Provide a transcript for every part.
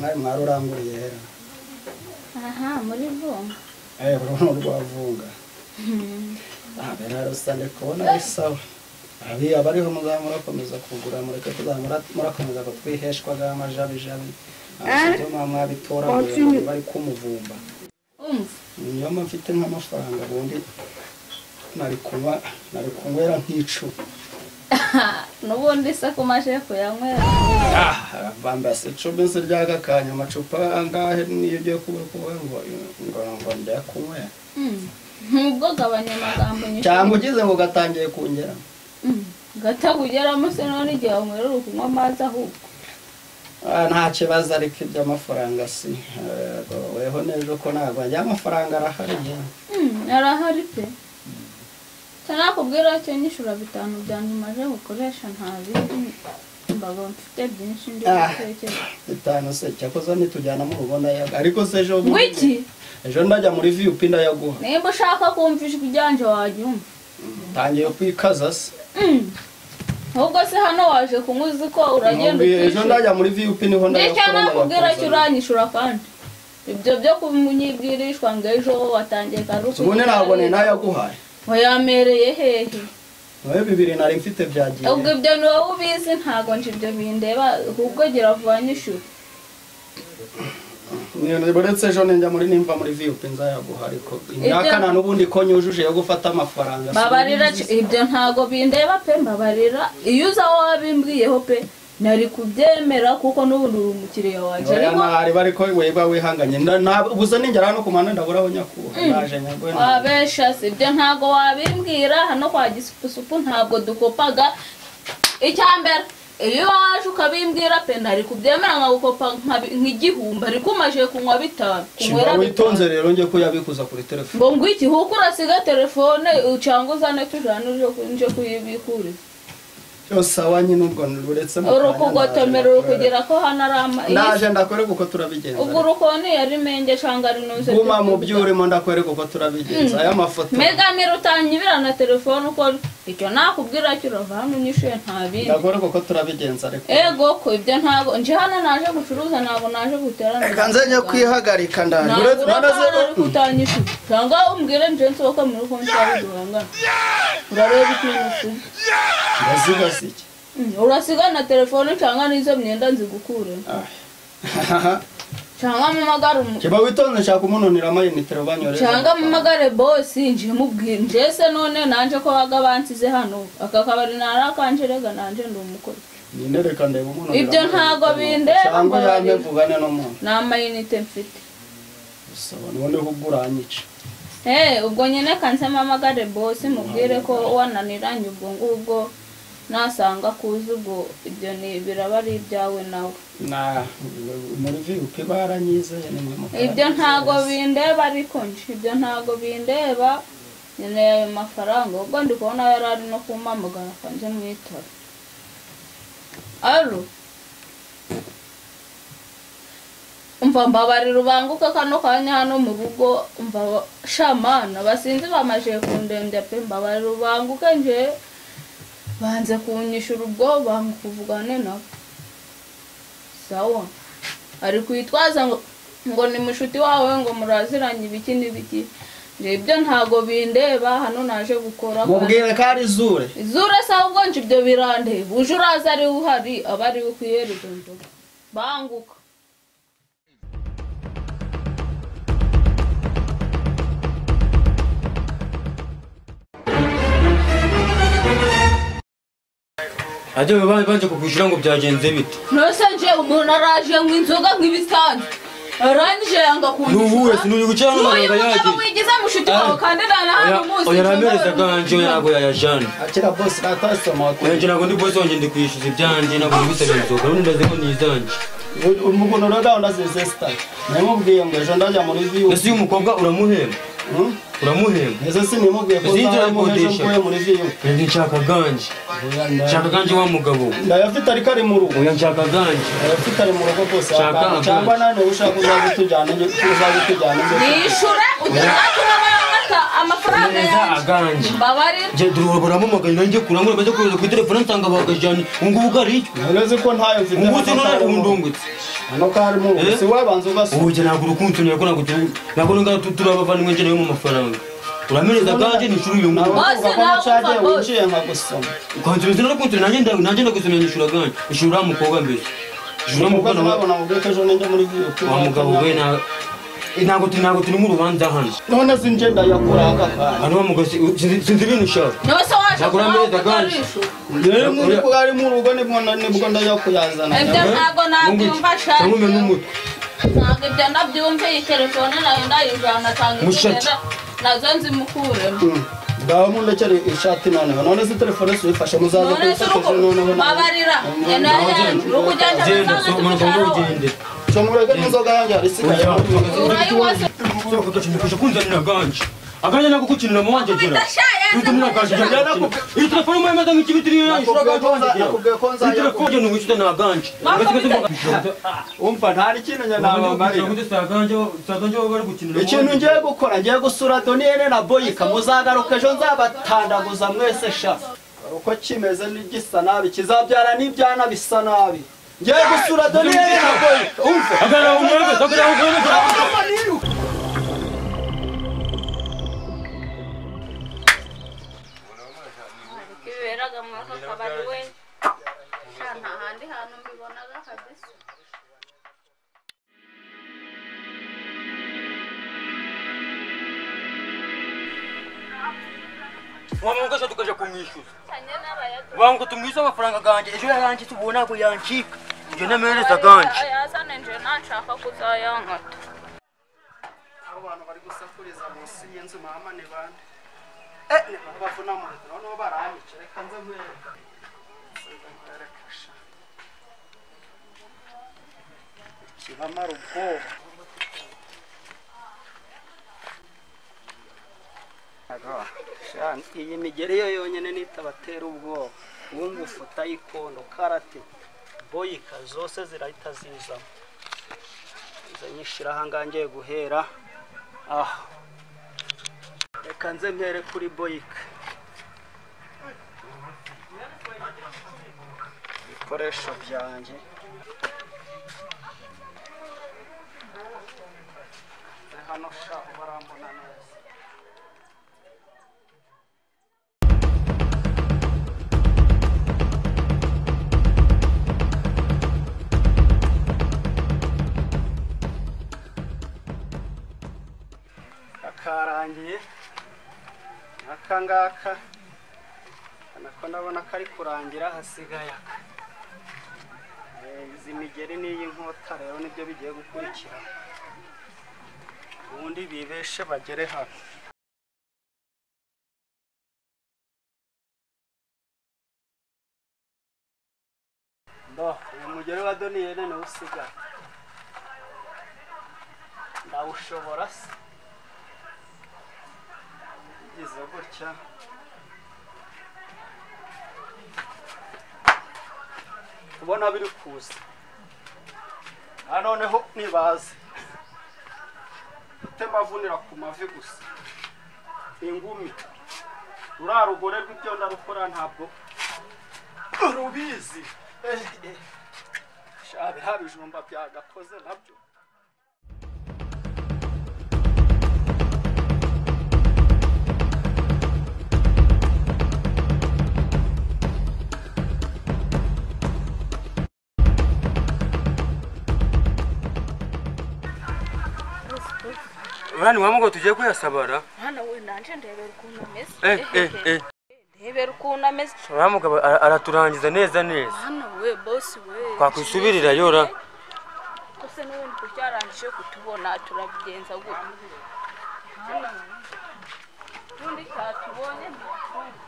mwari mwari uranguriye hera aha muri vunga eee urabona urwavunga aha mbere hari usanga kubona ari sawa abiya bariho muzaba murakomeza kugura mureke tuzaba mura- murakomeza kutwiheshwaga amajabijabi amasitoma mwabitoraguye bari kumuvumba umva niyo mpamvu mfite nk'amafaranga ubundi nari kunywa nari kunywera nk'icumu n'ubundi se ko umaze kuyanywera Ah, bambase icumi se ryaka kanya amacupa angahe niyo ugiye kuba kuba ngo ngo ngo ndayakunywera Mm. ntubwo gabanya amagambo cyangwa ugize ngo gatangiye kungera gatagugeramo se none igihe wanywera uri kunywa amazi ahubwo Ah, nta kibazo ariko iby'amafaranga si Yego, weho n'ejo ko ntabwo ajya amafaranga arahari yewe. Mm, arahari pe ntarakubwira cyo nyishura bitanu byanjye umaze gukoresha ntabizi mbaga mfite byinshi ndi Ah. gutekereza bitanu se cyakoze nitujyana mu rugo ndayaga ariko se ejo ngo iki ejo ndajya muri viyupi ndayaguha nimba ushaka kumva ijwi ryanje wajyumva ntangiye kwikaza se ahubwo se hano waje kunywa uzi ko uragenda Nkubwiye, ejo ukishyura ndajya muri viyupi niho ndetse ndayakura nakubwira ndayakuzanira. cyo uranyishura kandi ibyo byo kunyibwirishwa ngo ejo watangiye karuhuko ubundi ntabwo ni nayaguhaye wayamereye hehe wowe bibiri nari mfite byagiye ubwo ibyo ni wowe ubizi ntabwo nje ibyo bindeba ahubwo gira vuba nyishura Ni- uretse ejo ninjya muri nimva muri viyupi nzayaguha ariko nyakana n'ubundi ko nyujuje yo gufata amafaranga si mbabarira wowe ubizi. c- ibyo ntabwo bindeba pe mbabarira iyo uza wowe wabimbwiyeho pe nari kubyemera kuko n'ubundi uri umukiriya wanjye Oya, ariko ntari bari ko weba wihanganye Nda- nta- ubuze ningera hano ku muhanda ndabura aho nyakuha naje nyagwe wabesha si ibyo ntabwo wabimbwira hano kwa gisupusupu ntabwo dukopaga icya mbere iyo waje ukabimbwira pe ntari kubyemera nkagukopa nkabi- nk'igihumbi ariko umaze kunywa bitanu kunywera shiba bitanu witonze rero njye ko yabikuza kuri telefone ngo ngwiki kuko urasiga telefone ucanga uzane tujana uje kuyibikuriza cyose awa nyine ubwo uretse mu uri kanya kugotomera naje uri gukorera. kugira ko hano ari ama naje ndakwereka uko turabigenza ubwo urukoni yari menge canga rinuze guma mu byo urimo ndakwereka uko turabigenza aya mafoto megamira utanyibira na telefone uko icyo nakubwira cyo urava hano unyishuye nta bindi ndakwereka uko turabigenza ariko ego ko ibyo ntabwo nje hano naje gucuruza ntabwo naje guterana reka nze njye kwihagarika ndaje uretse ntabwo nanaze uri kutanyishuye cyangwa umbwire njensi wowe muri konti yawe duhangana urareba ikintu usize ndazigasa iki Mm, urasiga na telefone cyangwa n'izo myenda nzigukure Ah. cyangwa mpamagare umu- kiba witonze nshaka umunonera amayinite banyorera cyangwa mpamagare bosi nje mubwire nje se none nanje ko baga bansize hano aka kabari nari akanje rega nanje ndi umukozi ninde reka ndeba umunonera Ibyo amayinite ntago banyorera. bindeba, cyangwa yange mbabarira. mvugane n'umuntu ni amayinite mfite usaba noneho uguranyica Eh, ubwo nyine kanse mpamagare bosi mubwire ko wananiranye ubwo ngubwo nasanga kuza ubwo ibyo ni biraba ari ibyawe nawe na muri viyupi baranyizeye ni mwe mukora ibyo ntago neza. bindeba ariko nje ibyo ntago bindeba nkeneye ayo mafaranga ubwo ndi kubona yari ari no kumpamagara akanze mwitaba aro umva mbabarira ubanguke kano kanya hano mu rugo umva shamana basinzi bamaje kundembya pe mbabarira ubanguke nje banze kunyishura ubwoba ngo kuvugane nabo sawa ari kwitwaza ngo ngo ni mushuti wawe ngo muraziranye ibiki n'ibiki nje ibyo ntago bindeba hano naje gukora mubwire ko ari zure izura se ahubwo nje ibyo birandeba uje uraza ari we uhari aba ari we ukwihere izo nzoga banguka ajya baba baje kukwishyura ngo byagenze bite nose nje umuntu araje ngo inzoga nk'ibisanzwe arangije yanga nubuwe kundishura sinuri gukira hano n'uyu amafaranga mugabo yagiye wigiza mushuti wawe kandi nta hano umunsi oya namereza bwanje ntabwo yayajana akira bose natasoma nanjye ntabwo ndi bose wanjye ndi kwishyuza ibyanjye ntabwo ndi gusaba inzoga ubundi ndazi ko nizanjye umukono rero ndabona zezesita namubwiye ngo ejo ndajya muri viyupi ese uyu mukobwa uramuhemba Hmm? uramuhemba ese simubwiye ko Zinjira uzamuha ejo ikodesha. mvuye muri viyupi nanjye nshaka ganje nshaka ganje wa mugabo we. ndayafite ariko ari mu rugo oya nshaka ganje abafite ari mu rugo rwose Shaka wakanga. cyangwa akandi. nane ushaka uzaba utujyana uzaba utujyana inzoka. nishure ujya kuba amata amafaranga neza yanjye aganje mbabarira njye duruha baramumagaye nanjye kurangura maze kohereza kuri telefone nsanga bagajyanye ubungubu bwaricyo None uzi ko ntayo mfite ungutse hano none karimo. ubu ndungutse hano karimo ubu Eh? si wabanza ugasoma ubu njye ntabwo urukundo ntabwo ntabwo tu- ntabwo ntabwo turi abavandimwe njye nawe mu mafaranga uramenyeza aganje nishura iyo nawe ngubu Bose uvuga ko nawe nacagiye upfa bose. winjiye nkagusoma ukansubiza narakunze nanjye nda- nanjye ndagusomera nishura aganje nishura uriya mukobwa mbere nishura uriya umukozi mukobwa nawe wabona mubweko ejo ninde muri viyo wa mugabo we na Eh, ntabwo tu- ntabwo turi mu rubanza hano none se nje ndayakura aka kanya hano wa mugabo si- sinzi sinzi ibintu ushaka niwe se waje Nagura kubaho ameza aganje. ukarisha rero muri bwo ari mu rugo nibwo na- nibwo ndayakuyazana ibyo ntabwo nabyumva cyane shati n'umutwe ntabwo ibyo nabyumviye telefone nayo ndayijana cyane Mushaki. nazo nzimukuremo ngaho mundekere ishati noneho none se telefone si uyifashe muzaze none se kuyifashe noneho urugo babarira nyene yanjye urugo ujyanje genda so umanuka ngo ugende cyomurege n'inzoga yanjye hari isigaye urayiwose urakagacumikisha kunzanira aganje aganje nako kukinira mu wanjye gera bituma naganje gera iyi telefone mu yamaze nk'ikibitiriyo yanyishura aganje wanjye gera nakubwiye ko iyi nzayakura telefone ni wishyura ni aganje umva nta n'ikintu njye nabamarira ikintu ngiye gukora ngiye gusura doniyene na boyika muzagaruka ejo nzabatandaguza mwese sha uko kimeze n'igisa nabi kizabyara n'ibyana bisa nabi ngiye gusura doniyene na boyika umve ibiberaga muri aka kabari we nta handi hantu mbibonaga kabisa wamugasa tukaja kumwishyuza cyane n'abayadu bango tumwise amafaranga ganjye ejo yarangitse ubu ntabwo yancika ibyo ntamereza ganjye yazane nje nashaka kuzayankata abo bantu bari gusakuriza munsi y'inzu mama ni bande ni bamwe bavuna mu rugo noneho baranyica reka nze nkwereka nze nkwereka sha ikibamara ubwoba Aga, sha, iyi migeri yo yonyine nitabatera ubwoba wungufu tayikondo karate boyika zose zirahita zizamo nze nyishyiraho ngaha ngiye guhera aha reka nze mpere kuri boyika ibikoresho byanjye Nze hano sha barambona neza akarangiye aka ngaka urabona ko ndabona kari kurangira hasigaye aka Eh, izi migeri n'iyi nkota rero nibyo bigiye gukurikira ubundi bibeshe bagere hano ndo uyu mugeri wa doniyene niwo usigaye ndawushobora se bigize gutya ubona biri kuza na noneho ntibaze utema avunira ku mavi gusa ingumi ruriya rugore rw'ibyo ndarukora ntabwo rubizi Eh, eh. sha biriya bijumba byagakoze nabyo urani wamugabo tugiye kuyasabara mwana we nanje ndebera ukuntu ameze eh eh eh ndebera ukuntu ameze wamugabo ara- araturangiza neza neza mwana we bosi we twakwisubirira yora gusa n'ubundi kucyarangije kutubona turabigenza gutya Mwana we, ubundi cyatubonye ntakundi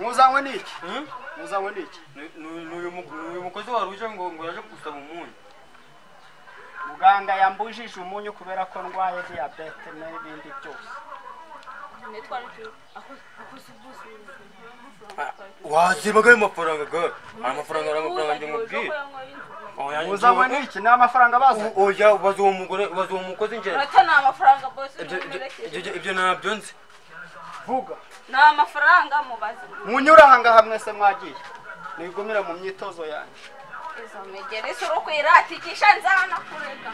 muzanywe n'iki Hmm? muzanywe n'iki Ni- ni- ni uyu mu- ni uyu mukozi wari uje ngo ngo yaje gusaba umunyu muganga yambujije umunyu kubera ko ndwaye diyabete n'ibindi byose wasibaga ayo mafaranga ga ayo mafaranga ari amafaranga njye mubwira oya uzabona njyewe- n'iki ni amafaranga baza O- oya ubaza uwo mugore ubaza uwo mukozi njye urata ni amafaranga bose Ibyo- ibyo- mwerekeze ibyo- ibyo ntabyo nzi vuga ni amafaranga mubaze munyura aha ngaha mwese mwagiye nigumira mu myitozo yanjye izo megere si urukwira tikisha nzana kureka